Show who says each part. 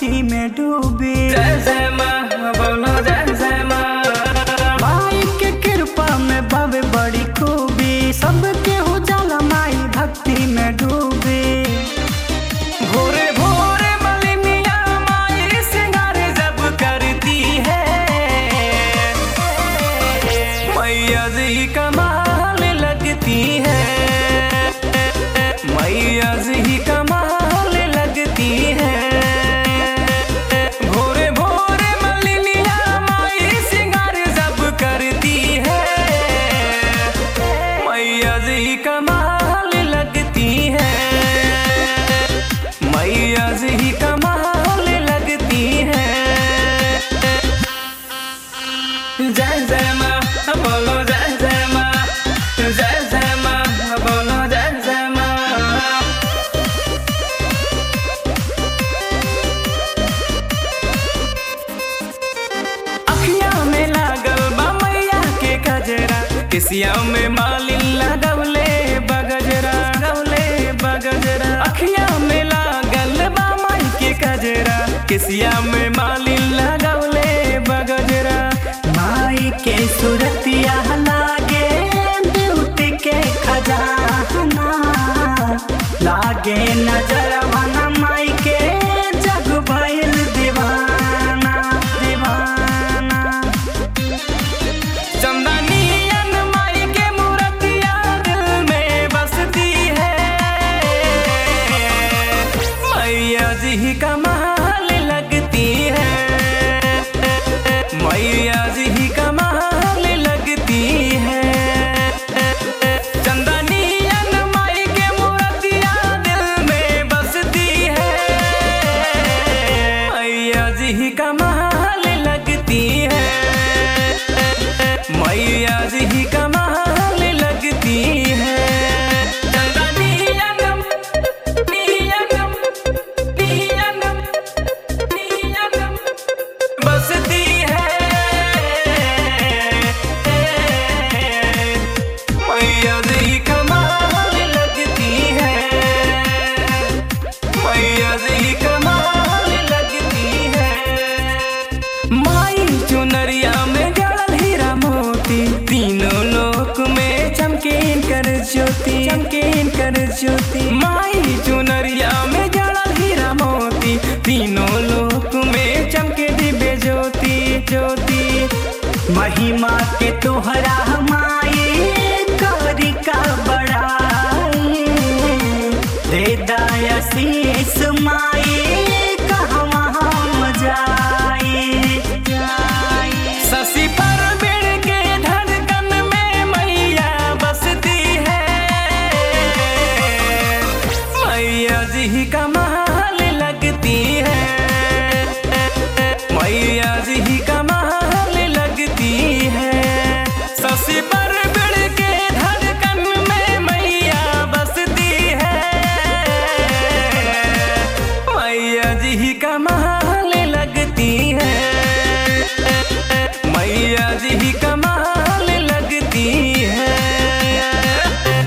Speaker 1: भक्ति में डूबी
Speaker 2: जय जय माँ बोलो जय जय माँ
Speaker 1: माई के कृपा में बवे बड़ी खूबी सबके उजाला माई भक्ति में डूबी
Speaker 2: भोरे भोरे मलिनिया माई सिंगार जब करती है मैया जी कमाल लगती है मैया जी कमाल लगती है भोरे भोरे मलिनिया माई सिंगार जब करती है मैया जी कमाल लगती है मैया जी कमाल लगती है जय जय माँ बोलो जय जय माँ जय जय माँ बोलो जय जय माँ अखियाँ में लागल बा मैया के गजरा किसिया में मालिन लगवले बगजरा गवले बगजरा अखियाँ में लागल बा माई के गजरा किसिया में मालिन लगवले बगजरा
Speaker 1: माई के सूरतिया लागे ब्यूटी के खजाना लागे नजरवाना माई के जग भइल दीवाना दीवाना
Speaker 2: चंदनियन माई के मूर्तिया दिल में बसती है मैया जी कमाल लगती है मैया जी कमाल लगती है चंदनियन माई के मूर्तिया दिल में बसती है मैया जी कमाल लगती है मैया जी कमाल लगती है चंदनियन नियन नियन नियन बसती है मैया जी कमाल लगती है मैया जी कमाल लगती है माई चुनरिया में जड़ल हीरा मोती तीनों लोक में चमकीन कर ज्योति चमकीन कर ज्योति माई चुनरिया में जड़ल हीरा मोती तीनों लोक में चमके दिव्य ज्योति ज्योति
Speaker 1: महिमा के तोहरा